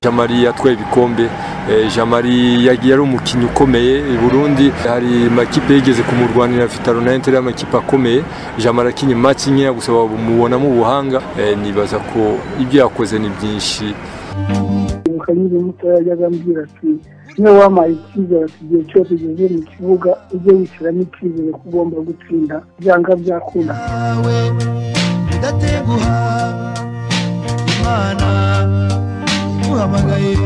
jamari yatwaye ibikombe jamari yari umukinnyi ukomeye i burundi hari amakipe yigeze kumurwanira vitaro na inter amakipe akomeye jamari akinye match nkeya gusa bamubonamo ubuhanga nibaza ko ibyo yakoze ni byinshi mukanyuze mutoya yajyaga ambwira ati niwe wampaye icyizere ati igihe cyose ugeze mu kibuga ujye wishyiramo icyizere ko ugomba gutsinda byanga byakunda ndateguha imana nguhamagaye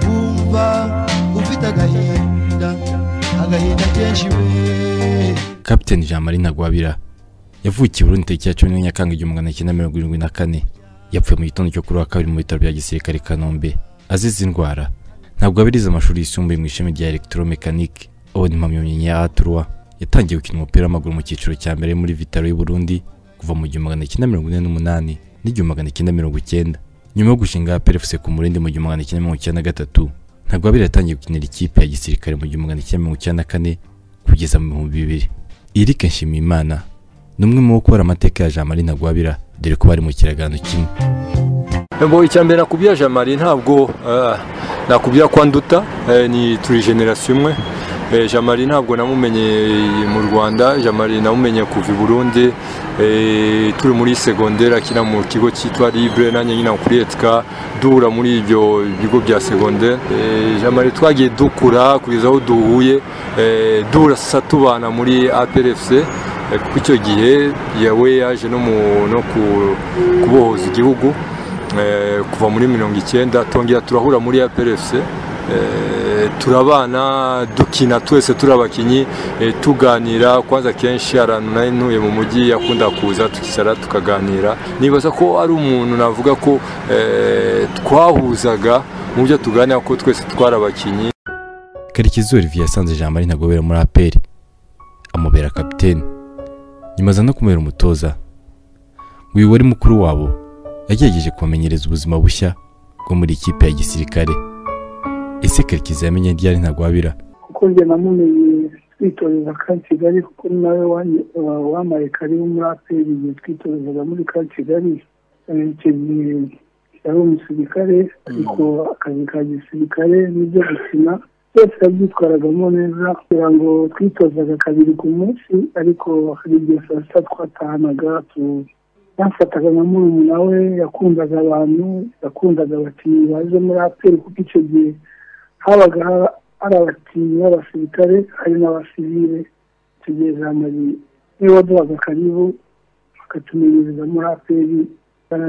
wumva ufite agahinda agahinda kenshi we kapiteni jean marie ntagwabira yavukiye Burundi tariki ya cumi n'enye nyakanga igihumbi magana cyenda mirongo irindwi na kane yapfuye mu gitondo cyo kuri uwa kabiri mu bitaro bya gisirikare i kanombe azize indwara ntabwo abirize amashuri yisumbuye mu ishami rya elegitoromekanike abona impamyabumenyi ya aturwa yatangiye gukina umupira w'amaguru mu cyiciro cya mbere muri vitaro y'u Burundi kuva mu gihumbi magana cyenda mirongo ine n'umunani n'igihumbi magana cyenda mirongo icyenda nyuma yo gushinga perefuse ku murindi mu gihumbi magana cyenda mirongo icyenda na gatatu ntabwo abiri yatangiye gukinira ikipe ya gisirikare mu gihumbi magana cyenda mirongo icyenda na kane kugeza mu bihumbi bibiri irike nshimiyimana ni umwe mu gukora amateka ya jean marie ntagwabira dore ko bari mu kiraganiro kimwe Mbo icyambere nakubwira jamari ntabwo eh, nakubwira ko anduta eh, ni turi generasiyo imwe Eh, jamari ntabwo namumenye mu rwanda jamari namumenye kuva i burundi eh, turi muri segonderi akina mu kigo cyitwa libre nanjye nyina kuri etika duhura muri ibyo bigo bya segonderi Eh, jamari twagiye dukura kugeza aho duhuye eh, duhura sasa tubana muri aprfc Eh, kuko icyo gihe yawe yaje no mu- no ku- kubohoza igihugu eh, kuva muri mirongo icyenda twongera turahura muri APRFC eh, turabana dukina twese turi abakinnyi eh, tuganira kwanza kenshi ahantu nari ntuye mu mujyi yakunda kuza tukicara tukaganira nibaza ko ari umuntu navuga ko eh, twahuzaga mu byo tuganira ko twese twari abakinnyi karekezi olivier yasanze jean marie ntagobera muri aperi amubera kapiteni nyuma aza no kumubera umutoza ngo uyu wari mukuru wabo yagerageje kubamenyereza ubuzima bushya bwo muri ikipe ya gisirikare ese karekezi yamenye ryari ntagwabira kuko njye namumenye twitoreza ka kigali kuko ni nawe wanjye- wa- wampaye karibu muri aperi igihe twitorezaga muri ka kigali Eh, icyo gihe yari umusirikare ariko akazi ka gisirikare n'ibyo gukina byose yabyitwaragamo neza kugira ngo twitozaga kabiri ku munsi ariko hari igihe saa sita twatahanaga tu- bamfataga nka murumuna we yakundaga abantu yakundaga abakinnyi baje muri aperi kuko icyo gihe habaga ha- hari abakinnyi b'abasirikare hari n'abasivile tugeza muri niwe waduhaga karibu akatumenyereza muri aperi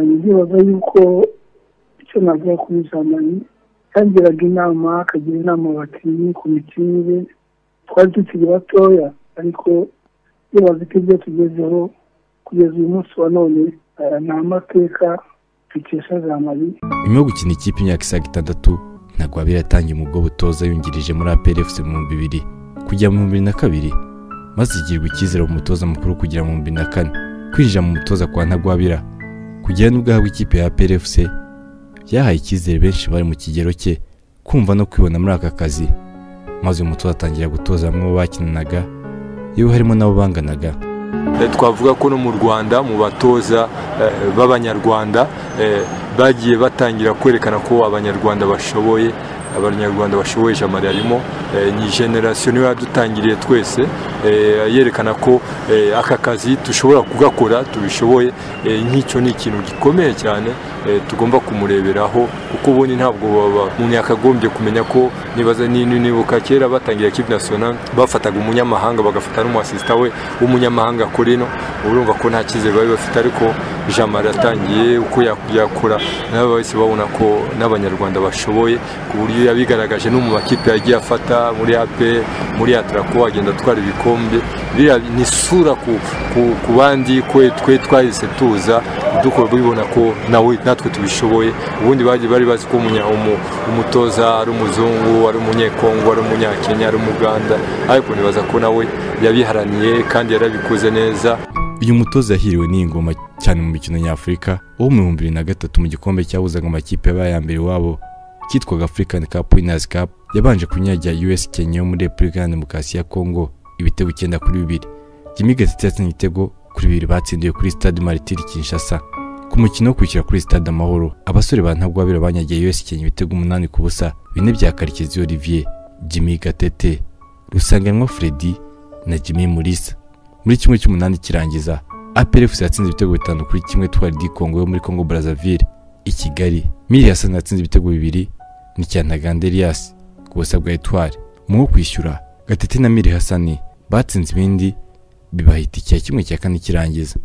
ndibaza yuko icyo navuga kuri zamani yagiraga inama akagira inama abakinnyi ku mikinire twari tukiri batoya ariko ndibaza ko ibyo tugezeho kugeza uyu munsi wa none eh, ni amateka dukesha zamani nyuma yo gukina ikipe imyaka isaga itandatu ntagwabira yatangiye umubwo butoza yungirije muri aprfc mu bihumbi bibiri kujya mu bihumbi bibiri na kabiri maze igirwa icyizere mu mutoza mukuru kugera mu bihumbi bibiri na kane kwinjira mu mutoza kwa ntagwabira kugera n'ubwahabwa ikipe ya aprfc byahaye icyizere benshi bari mu kigero cye kumva no kwibona muri aka kazi maze uyu mutoza atangira gutoza bamwe mu bakinanaga yewe harimo n'abo banganaga Eh, twavuga ko no mu rwanda mu batoza eh, b'abanyarwanda eh, bagiye batangira kwerekana ko abanyarwanda bashoboye abanyarwanda bashoboye jamari arimo eh, ni generasiyo niwe yadutangiriye twese eh, yerekana ko eh, aka kazi dushobora kugakora tubishoboye eh, nk'icyo ni ikintu gikomeye cyane eh, tugomba kumureberaho kuko ubundi ntabwo baba umuntu yakagombye kumenya ko nibaza ni- ni- nibuka kera batangira ekipe national bafataga umunyamahanga bagafata n'umuasisita we w'umunyamahanga kuri no urumva ko nta cyizere bari bafite ariko jamari yatangiye uko yakora nabo bahise babona ko n'abanyarwanda bashoboye ku buryo yabigaragaje no mu makipe yagiye afata muri AP muri Atraco agenda atwara ibikombe biriya ni isura ku, ku, ku bandi kwe twe twahise tuza dukora bibona ko nawe natwe tubishoboye ubundi bagiye bari bazi ko umunya- umu- umutoza ari umuzungu ari umunyekongo ari umunyakenya ari umuganda ariko nibaza ko nawe yabiharaniye kandi yarabikoze neza uyu mutoza yahiriwe n'iyi ngoma cyane mu mikino nyafurika wo mu bihumbi bibiri na gatatu mu gikombe cyahuzaga amakipe yabaye aya mbere iwabo cyitwaga African Cup Winners Cup yabanje kunyagira US Kenya yo muri Repubulika ya Demokarasi ya Congo ibitego icyenda kuri bibiri Jimmy Gatete yatsinze igitego kuri bibiri batsindiye kuri Stade Martyr Kinshasa ku mukino wo kwishyura kuri stade amahoro abasore ba ntagwabira banyagiye us kenya ibitego umunani ku busa bine bya karekezi olivier jimmy gatete rusanganwa freddy na jimmy murisa muri kimwe cy'umunani kirangiza APRFC yatsinze ibitego bitanu kuri kimwe twari di Congo yo muri Congo Brazzaville i Kigali Mili Hassan yatsinze ibitego bibiri n'icyantaganda Elias ku busa bwa Etoile mu wo kwishyura Gatete na Mili Hassan batsinze ibindi bibahita icya kimwe cya kane kirangiza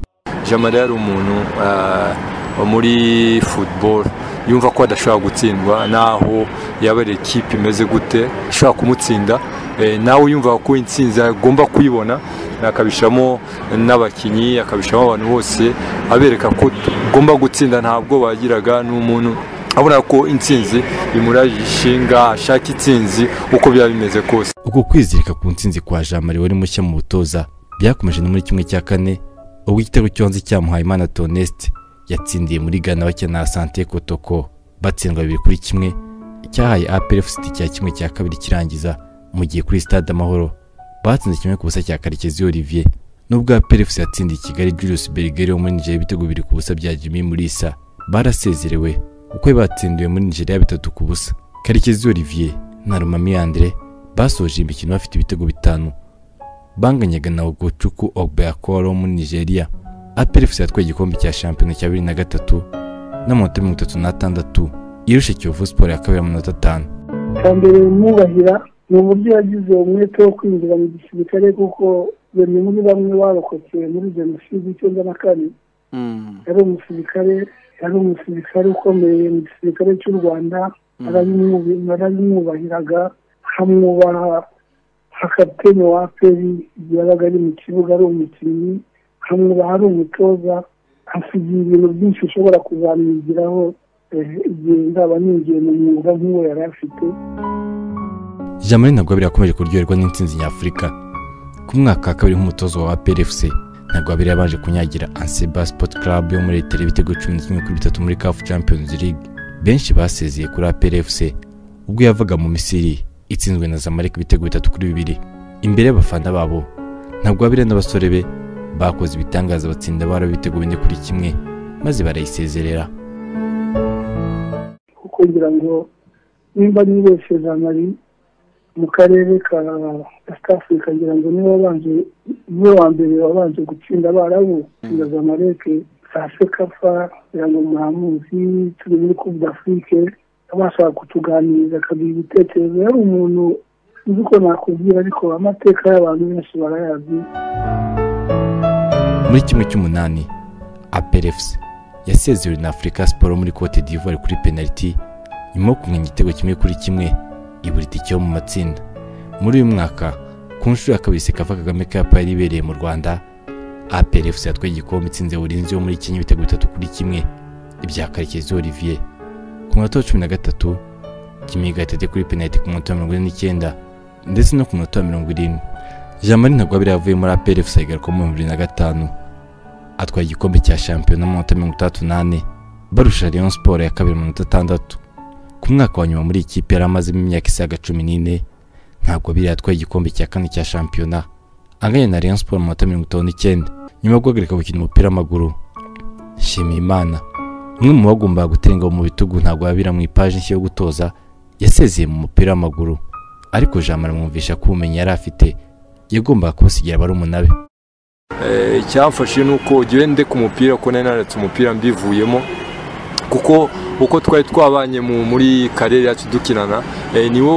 jamari yari umuntu ah, wo muri football yumva ko adashobora gutsindwa naho yaba ari ikipe imeze gute ishobora kumutsinda Eh, nawe yumva ko intsinzi agomba kuyibona akabishyiramo n'abakinnyi akabishyiramo abantu bose abereka ko tugomba gutsinda ntabwo bagiraga n'umuntu abona ko intsinzi imuraje ishinga ashaka intsinzi uko byaba bimeze kose ubwo kwizirika ku ntsinzi kwa jamari wari mushya mu butoza byakomeje no muri kimwe cya kane ubwo igitego cyonze cyamuhaye imana toneste yatsindiye muri gana bakina na sante kotoko batsindwa bibiri kuri kimwe cyahaye aperefusiti cya kimwe cya kabiri kirangiza mu gihe kuri stade amahoro batsinze kimwe ku busa cya karekezi olivier n'ubwo aperefusiti yatsindiye i kigali julius berger wo muri nigeria ibitego bibiri ku busa bya jimmy murisa barasezerewe kuko batsindiwe muri nigeria bitatu ku busa karekezi olivier na rumami andre basoje imikino bafite ibitego bitanu banganyaga na Ogochuku Obeakoro wo muri Nigeria. APRFC yatwaye igikombe cya shampiyona cya bibiri na gatatu n'amanota mirongo itatu n'atandatu irusha Kiyovu Sport ya kabiri amanota atanu. icya mbere bimwubahira ni uburyo yagize umwete wo kwinjira mu gisirikare kuko bamwe muri bamwe barokotse muri jenoside icyenda na kane yari umusirikare yari umusirikare ukomeye mu gisirikare cy'u rwanda barabimwubi- barabimwubahiraga hamwubaha hakapiteni wa aperi igihe yabaga ari mu kibuga ari umukinnyi hamwubaha ari umutoza asigiye ibintu byinshi ushobora kuzamwigiraho eh, igihe nzaba ninjiye mu mwuga nk'uwo yari afite Jamari Ntagwabira yakomeje kuryoherwa n'intsinzi nyafurika. Ku mwaka wa kabiri nk'umutozo wa APRFC, Ntagwabira yabanje kunyagira Anseba Sport Club yo muri Etere ibitego cumi na kimwe kuri bitatu muri CAF Champions League. Benshi basezeye kuri APRFC ubwo yavaga mu Misiri itsinzwe na Zamalek ibitego bitatu kuri bibiri. Imbere y'abafana babo, Ntagwabira n'abasore be bakoze ibitangaza batsinda bara ibitego bine kuri kimwe maze barayisezerera. kuko ngira ngo nimba nibesheje amari mu karere ka West Africa ngira ngo niba wabanje niwe wa mbere wabanje gutsinda abarabu na zamareke za sekafa ngira ngo muramuzi turi muri Coupe d'Afrique abashaka kutuganiriza akaduha ibitekerezo yari umuntu sinzi uko nakubwira ariko amateka y'abantu benshi barayazi muri kimwe cy'umunani APRFC yasezewe na Africa Sport muri Cote d'Ivoire kuri penaliti nyuma yo kumenya igitego kimwe kuri kimwe ibura itike yo mu matsinda muri uyu mwaka ku nshuro ya kabiri Sekafa Kagame Cup yari ibereye mu Rwanda APRFC yatwaye igikombe itsinze Ulinzi yo muri Kenya ibitego bitatu kuri kimwe ibya Karekezi Olivier ku munota wa cumi na gatatu Jimmy Gatete kuri penaliti ku munota wa mirongo ine n'icyenda ndetse no ku munota wa mirongo irindwi jean marie ntagwabira yavuye muri APRF agaruka mu bibiri na gatanu atwaye igikombe cya shampiyona mu minota mirongo itandatu n'ane barusha Rayon Sport ya kabiri mu minota atandatu ku mwaka wa nyuma muri iyi kipe yari amazemo imyaka isaga cumi n'ine ntabwo biriya yatwaye igikombe cya kane cya shampiyona anganya na Rayon Sport mu minota mirongo itanu n'icyenda nyuma yo guhagarika gukina umupira w'amaguru Nshimiyimana umwe mu bagombaga gutenga mu bitugu ntabwo yabira mu ipaji nshya yo gutoza yasezeye mu mupira w'amaguru ariko jean marie amwumvisha ko ubumenyi yari afite yagombaga kubusigira barumuna be Eh, icyamfashe ni uko ugiye ndeka umupira ko nari naretse umupira mbivuyemo kuko uko twari twabanye mu- muri karere yacu dukinana eh, niwo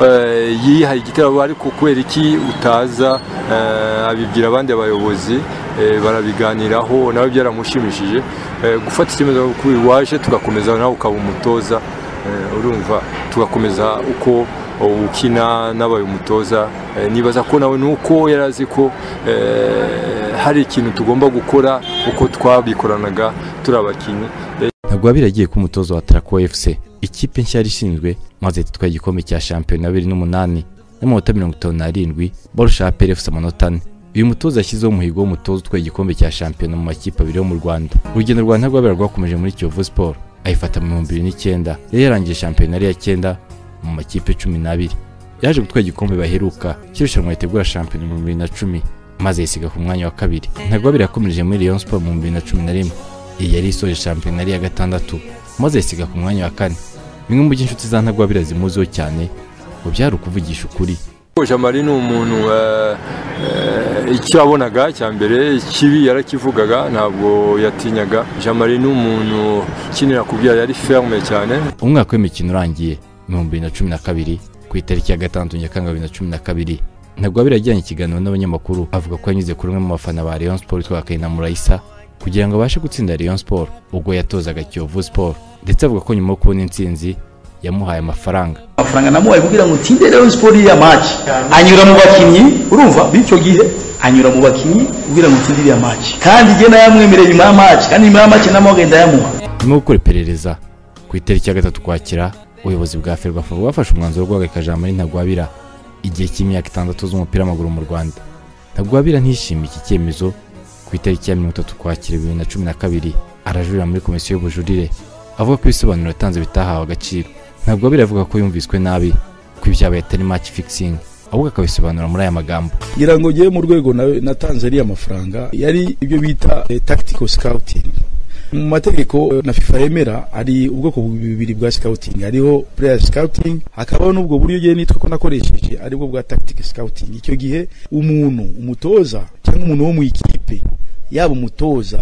eh, yihaye igitego ariko kubera iki utaza eh, abibwira abandi bayobozi eh, barabiganiraho nawe byaramushimishije Eh, gufata icyemezo uko waje tugakomeza nawe ukaba umutoza eh, urumva tugakomeza uko ukina n'abaye umutoza Eh, nibaza ko nawe ni uko yari azi ko eh, hari ikintu tugomba gukora uko twabikoranaga turi abakinnyi ntabwo wabira agiye kuba umutoza wa Traco FC ikipe nshya yari ishinzwe maze itwaye igikombe cya shampiyona bibiri n'umunani n'amanota mirongo itanu n'arindwi barusha APRFC amanota ane uyu mutoza yashyizeho umuhigo w'umutoza utwaye igikombe cya shampiyona mu makipe abiri yo mu Rwanda urugendo rwa Ntagwabira rwakomeje muri Kiyovu Sport ayifata mu bihumbi bibiri n'icyenda yari yarangije shampiyona ari iya cyenda mu makipe cumi n'abiri yaje gutwara igikombe baheruka cy'irushanwa ritegura shampiyona mu bibiri na cumi maze yisiga ku mwanya wa kabiri Ntagwabira yakomereje muri Rayon Sport mu bihumbi bibiri na cumi na rimwe iyi yari isoje shampiyona yari iya gatandatu maze yisiga ku mwanya wa kane bimwe mu by'inshuti za ntagwabira zimuziho cyane ngo byari ukuvugisha ukuri jamari ni umuntu eh, eh, icyo yabonaga cya mbere kibi yarakivugaga ntabwo yatinyaga jamari ni umuntu ukinira kubyara yari ferme cyane umwaka w'imikino urangiye ibihumbi bibiri na cumi na kabiri ku itariki ya gatandatu nyakanga bibiri na cumi na kabiri ntagwabira yagiranye ikiganiro n'abanyamakuru avuga ko yanyuze kuri umwe mu bafana ba Rayon Sport witwa Kayina Murayisa kugira ngo abashe gutsinda Rayon Sport ubwo yatozaga Kiyovu Sport ndetse avuga ko nyuma yo kubona intsinzi yamuhaye amafaranga amafaranga namuhaye kugira ngo utsinde Rayon Sport iriya match anyura mu bakinnyi urumva b'icyo gihe anyura mu bakinnyi kugira ngo utsinde iriya match kandi jye nayamwemereye nyuma ya match kandi nyuma ya match namugenda ndayamuha nyuma yo gukora iperereza ku itariki ya gatatu ukwakira ubuyobozi bwa ferwafa bwafashe umwanzuro wo guhagarika jamari ntagwabira igihe cy'imyaka itandatu z'umupira w'amaguru mu rwanda ntagwabira ntiyishimiye iki cyemezo ku itariki ya mirongo itatu ukwakira bibiri na cumi na kabiri arajurira muri komisiyo y'ubujurire avuga ko ibisobanuro yatanze bitahawe agaciro ntagwabira avuga ko yumviswe nabi ko ibyabaye atari match fixing ahubwo akabisobanura muri aya magambo ngira ngo ngewe mu rwego nawe natanze ariya mafaranga yari ibyo bita eh, tactical scouting mu mategeko eh, na FIFA yemera hari ubwoko bubiri bwa scouting hariho player scouting hakabaho n'ubwo buryo ngewe nitwa ko nakoresheje aribwo bwa tactical scouting icyo gihe umuntu umutoza cyangwa umuntu wo mu ikipe yaba umutoza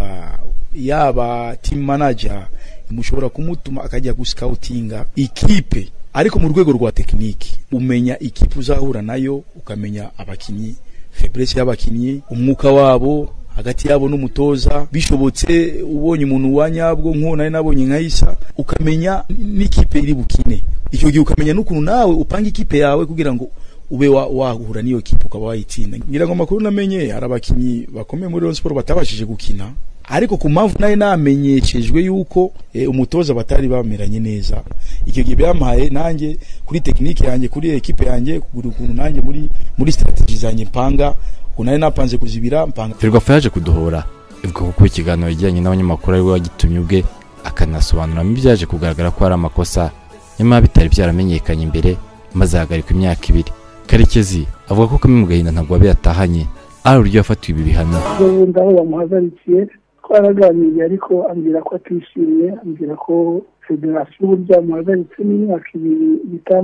yaba team manager mushobora kumutuma akajya gusikawutinga ikipe ariko mu rwego rwa tekiniki umenya ikipe uzahura nayo ukamenya abakinnyi feburese y'abakinnyi umwuka wabo hagati yabo n'umutoza bishobotse ubonye umuntu wa nyabwo nk'uwo nari nabonye nka isa ukamenya n'ikipe iri bukine icyo gihe ukamenya n'ukuntu nawe upanga ikipe yawe kugira ngo ube wa- wahura n'iyo kipe ukaba wayitsinda ngira ngo amakuru namenye hari abakinnyi bakomeye muri Rayon Sport batabashije gukina ariko ku mpamvu nayo namenyeshejwe yuko eh, umutoza batari bameranye neza icyo gihe byampaye nanjye kuri tekinike yanjye kuri ekipe yanjye kugura ukuntu nanjye muri muri strategy zanjye mpanga ukuntu nari napanze kuzibira mpanga ferwafa yaje kuduhora ivuga ko kuba ikiganiro yagiranye n'abanyamakuru ari we wagitumye ubwe akanasobanuramo ibyaje kugaragara ko ari amakosa nyamara bitari byaramenyekanye imbere maze ahagarikwa imyaka ibiri karekezi avuga ko kamwe mu gahinda ntabwo yatahanye ari uburyo yafatiwe ibi bihano ubundi aho yamuhagarikiye twaraganiriye ariko ambwira ko atishimye ambwira ko federasiyo uburyo yamuhagaritse n'imyaka ibiri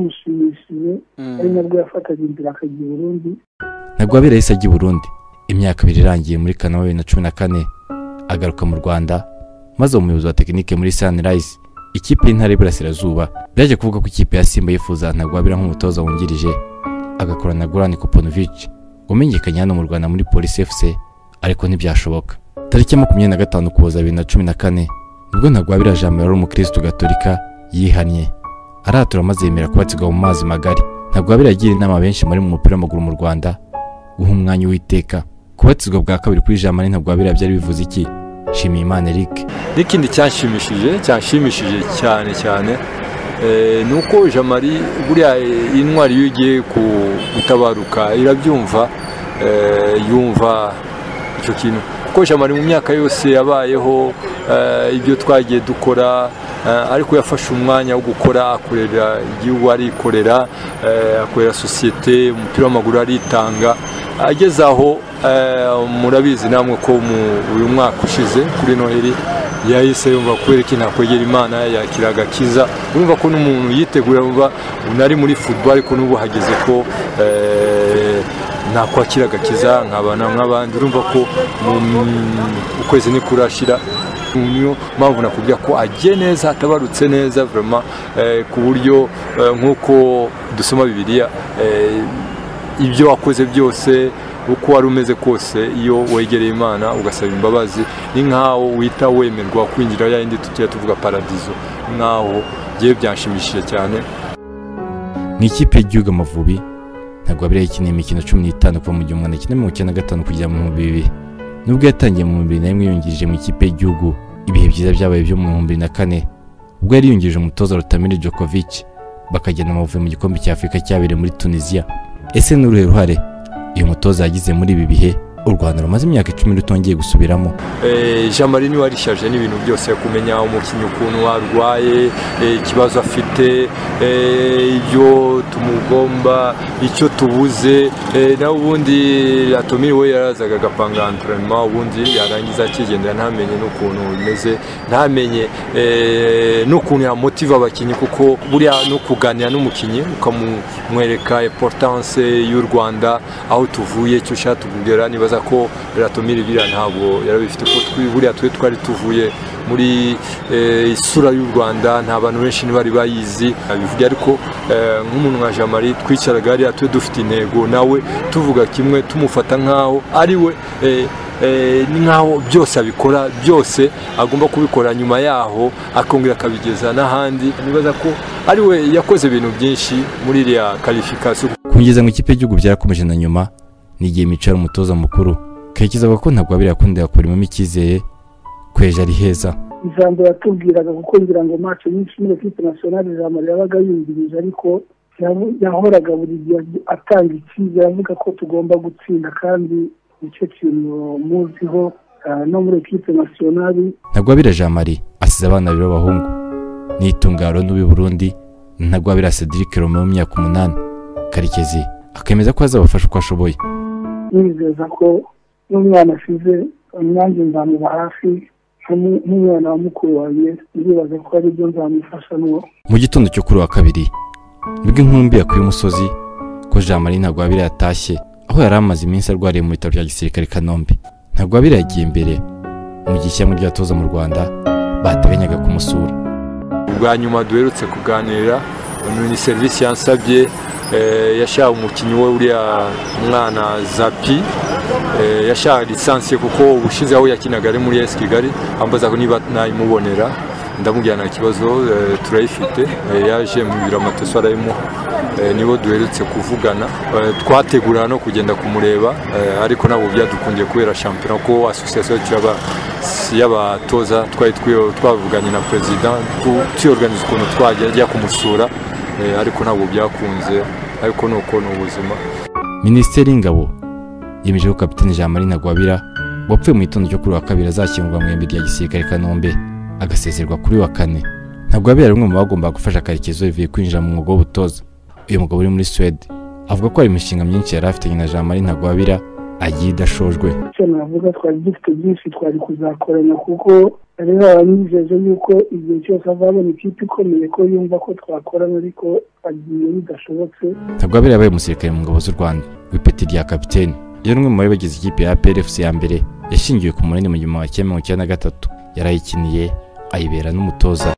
bitamushimishije ari nabwo yafataga inzira akagira urundi ntagwabira yahise ajya i burundi imyaka ibiri irangiye muri kanama bibiri na cumi na kane agaruka mu rwanda maze umuyobozi wa tekinike muri sanirayizi ikipe y'intara y'iburasirazuba byaje kuvuga ko ikipe ya simba yifuza ntagwabira nk'umutoza wungirije agakora na gorani koponovici wamenyekanye hano mu rwanda muri polisi fc ariko ntibyashoboka tariki ya makumyabiri na gatanu ukuboza bibiri na cumi na kane nibwo ntagwabira jambo yari umukirisitu gatolika yihannye aratura maze yemera kubatsigwa mu mazi magari ntagwabira yagira inama benshi bari mu mupira w'amaguru mu rwanda guha umwanya uwiteka kubatizwa bwa kabiri kuri jamani ntabwo wabera byari bivuze iki shimiye imana eric n'ikindi cyanshimishije cyanshimishije cyane cyane eh, ni uko jamari buriya eh, intwari iyo igiye ku- gutabaruka irabyumva eh, yumva icyo kintu kuko jamari mu myaka yose yabayeho eh, ibyo twagiye dukora eh, ariko yafashe umwanya wo gukora akorera igihugu arikorera eh, akorera sosiyete umupira w'amaguru aritanga ageze aho eh, murabizi namwe ko mu- uyu mwaka ushize kuri noheli yahise yumva kubera iki nakwegera imana yakira agakiza urumva ko n'umuntu yitegura yumva unari muri football ariko n'ubu hageze ko eh, nakwakira agakiza nkabana nk'abandi urumva ko mu mm, ukwezi ntikurashira niyo mpamvu nakubwira ko agiye neza atabarutse neza vraiment eh, ku buryo eh, nk'uko dusoma bibiliya eh, ibyo wakoze byose uko wari umeze kose iyo wegereye imana ugasaba imbabazi ni nk'aho wita wemerwa kwinjira ya yindi tujya tuvuga paradizo ni nk'aho ngewe byanshimishije cyane ni ikipe y'igihugu amavubi ntabwo wabera yakiniye imikino cumi n'itanu kuva mu gihumbi magana cyenda mirongo icyenda na gatanu kugera mu bihumbi bibiri nubwo yatangiye mu bihumbi bibiri na rimwe yungirije mu ikipe y'igihugu ibihe byiza byabaye byo mu bihumbi bibiri na kane ubwo yari yungirije umutoza rutamire jokovic bakajyana amavubi mu gikombe cya afurika cyabereye muri tunisiya ese ni uruhe ruhare uyu mutoza yagize muri ibi bihe u rwanda rumaze imyaka icumi rutongeye gusubiramo jean marie niwe warishaje n'ibintu byose kumenya umukinnyi ukuntu arwaye eh, ikibazo afite eh, ibyo tumugomba icyo tubuze eh, nawe ubundi atomiri we yarazaga agapanga antrenema ubundi yarangiza akigendera ntamenye n'ukuntu bimeze ntamenye eh, n'ukuntu yamotiva abakinnyi kuko buriya no kuganira n'umukinnyi ukamumwereka importance y'u rwanda aho tuvuye icyo ushaka tugera nibaza ko biratomira biriya ntabwo yarabifite kuko twi- buriya twe twari tuvuye muri eh, isura y'u rwanda nta bantu benshi ntibari bayizi abivuga ariko eh, nk'umuntu nka jean marie twicaraga hariya twe dufite intego nawe tuvuga kimwe tumufata nk'aho ari we eh, eh, ni nk'aho byose abikora byose agomba kubikora nyuma yaho akongera akabigeza n'ahandi nibaza ko ari we yakoze ibintu byinshi muri iriya karifikasiyo kungeza mu ikipe y'igihugu byarakomeje na nyuma n'igihe micara umutoza mukuru karekezi avuga ko ntagwabira yakundira kurimamo icyizere ko ejo ari heza ijambo yatubwiraga kuko ngira ngo mace nyinshi muri ekipe nasiyonari ijambo yabaga yumvirije ariko yaho- yahoraga buri gihe atanga icyizere avuga ko tugomba gutsinda kandi nicyo kintu muziho ah, no muri ekipe nasiyonari ntagwabira jean marie asize abana babiri b'abahungu n'itungaro n'uw'i burundi ntagwabira cedric romeo w'imyaka umunani karekezi akemeza ko azabafasha uko ashoboye nizeza ko n'umwana asize umwanjye nzamuba hafi nk'umu- nk'umwana wa mukuru wanjye ndibaza ko ari byo nzamufashamo mu gitondo cyo kuri wa kabiri nibwo inkumbi yakuye umusozi ko jean marie ntagwabira yatashye aho yari amaze iminsi arwariye mu bitaro bya gisirikare i kanombe ntagwabira yagiye imbere mu gihe ishyamba ry'abatoza mu rwanda bataganyaga kumusura bwa nyuma duherutse kuganira ni serivisi yansabye eh, yashaka umukinnyi we uriya mwana zapi eh, yashaka lisansi ye kuko ubushize aho yakinaga ari muri esi kigali ambaza ko niba nayimubonera ndamubwira nta kibazo eh, turayifite eh, yaje mu biro amatoso arayimuha Eh, nibo duherutse kuvugana Eh, twategura no kugenda kumureba eh, ariko ntabwo byadukundiye kubera shampiyona ko asosiyasiyo y'aba- y'abatoza twari twiyo- twavuganye na perezida tu- tuyorganiza ukuntu twajya ajya kumusura eh, ariko ntabwo byakunze ariko ni uko ni ubuzima minisiteri y'ingabo yemeje ko kapitene jean marie ntagwabira wapfuye mu gitondo cyo kuri wa kabiri azashyingurwa mu ihembe rya gisirikare i kanombe agasezerwa kuri wa kane ntagwabira ari umwe mu bagombaga gufasha karekezi bivuye kwinjira mu mwuga w'ubutoza uyu mugabo uri muri suwede avuga ko hari imishinga myinshi yari afitanye na jean marie ntagwabira agiye idashojwe icyo navuga twari dufite byinshi twari kuzakorana kuko rero abanyijeje yuko igihe cyose azabona ikipe ikomeye ko yumva ko twakorana ariko agiye bidashobotse ntagwabira yabaye umusirikare mu ngabo z'u rwanda w'ipeti rya kapitene yari umwe mu bari bagize ikipe ya plfc ya mbere yashingiwe ku munini mu gihumbi kimwe magana cyenda na gatatu yarayikiniye ayibera n'umutoza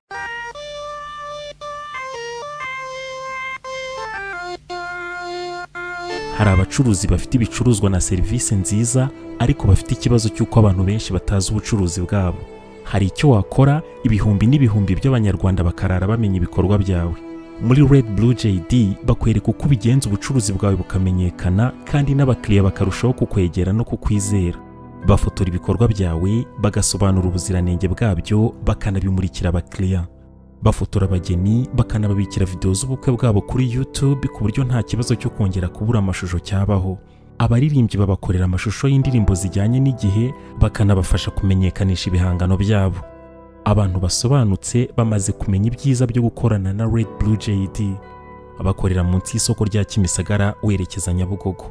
hari abacuruzi bafite ibicuruzwa na serivisi nziza ariko bafite ikibazo cy'uko abantu benshi batazi ubucuruzi bwabo hari icyo wakora ibihumbi n'ibihumbi by'abanyarwanda bakarara bamenya ibikorwa byawe muri red blue jd bakwereka uko ubigenza ubucuruzi bwawe bukamenyekana kandi n'abakiriya bakarushaho kukwegera no kukwizera bafotora ibikorwa byawe bagasobanura ubuziranenge bwabyo bakanabimurikira abakiriya bafotora abageni bakanababikira videwo z'ubukwe bwabo kuri YouTube ku buryo nta kibazo cyo kongera kubura amashusho cyabaho abaririmbyi babakorera amashusho y'indirimbo zijyanye n'igihe bakanabafasha kumenyekanisha ibihangano byabo abantu basobanutse bamaze kumenya ibyiza byo gukorana na Red Blue JD bakorera munsi y'isoko rya Kimisagara werekeza Nyabugogo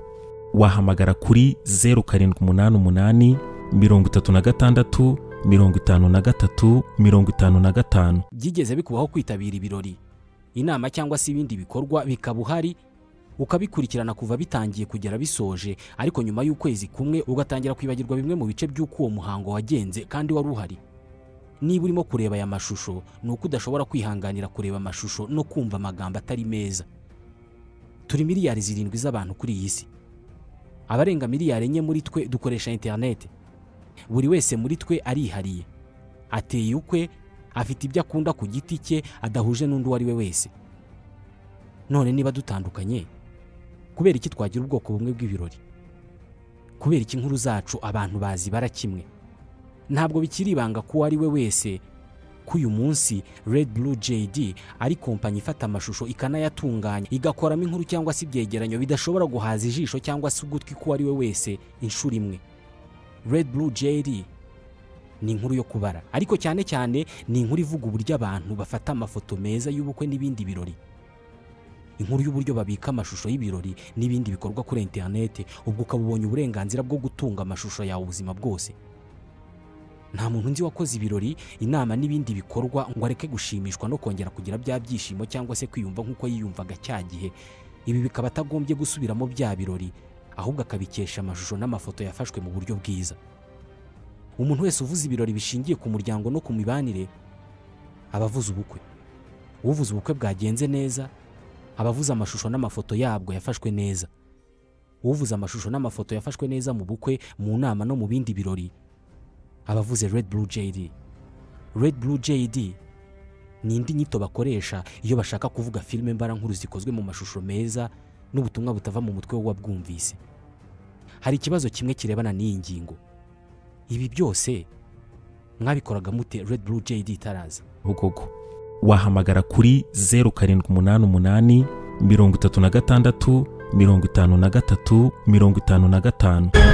wahamagara kuri 0788 36 53 55 byigeze bikubaho kwitabira ibirori inama cyangwa se ibindi bikorwa bikaba uhari ukabikurikirana kuva bitangiye kugera bisoje ariko nyuma y'ukwezi kumwe ugatangira kwibagirwa bimwe mu bice by'uko uwo muhango wagenze kandi wari uhari niba urimo kureba aya mashusho ni uko udashobora kwihanganira kureba amashusho no kumva amagambo atari meza turi miliyari zirindwi z'abantu kuri iyi si abarenga miliyari enye muri twe dukoresha interineti buri wese muri twe arihariye ateye ukwe afite ibyo akunda ku giti cye adahuje n'undi uwo ari we wese none niba dutandukanye kubera iki twagira ubwoko bumwe bw'ibirori kubera iki inkuru zacu abantu bazibara kimwe ntabwo bikiri ibanga ku uwo ari we wese ko ko uyu munsi Red Blue JD ari kompanyi ifata amashusho ikanayatunganya igakoramo inkuru cyangwa se ibyegeranyo bidashobora guhaza ijisho cyangwa se ugutwi k'uwo ari we wese inshuro imwe Red Blue JD ni inkuru yo kubara ariko cyane cyane ni inkuru ivuga uburyo abantu bafata amafoto meza y'ubukwe n'ibindi birori inkuru y'uburyo babika amashusho y'ibirori n'ibindi bikorwa kuri interineti ubwo ukaba ubonye uburenganzira bwo gutunga amashusho yawe ubuzima bwose nta muntu nzi wakoze ibirori inama n'ibindi bikorwa ngo areke gushimishwa no kongera kugira bya byishimo cyangwa se kwiyumva nk'uko yiyumvaga cya gihe ibi bikaba atagombye gusubiramo bya birori ahubwo akabikesha amashusho n'amafoto yafashwe mu buryo bwiza umuntu wese uvuze ibirori bishingiye ku muryango no ku mibanire aba avuze ubukwe uvuze ubukwe bwagenze neza aba avuze amashusho n'amafoto yabwo yafashwe neza uvuze amashusho n'amafoto yafashwe neza mu bukwe mu nama no mu bindi birori aba avuze red blue jd red blue jd ni indi nyito bakoresha iyo bashaka kuvuga filime mbarankuru zikozwe mu mashusho meza n'ubutumwa butava mu mutwe w'uwabwumvise hari ikibazo kimwe kirebana n'iyi ngingo ibi byose mwabikoraga mute red blue jd itaraza bugogo wahamagara kuri zeru karindwi umunani umunani mirongo itatu na gatandatu mirongo itanu na gatatu mirongo itanu na gatanu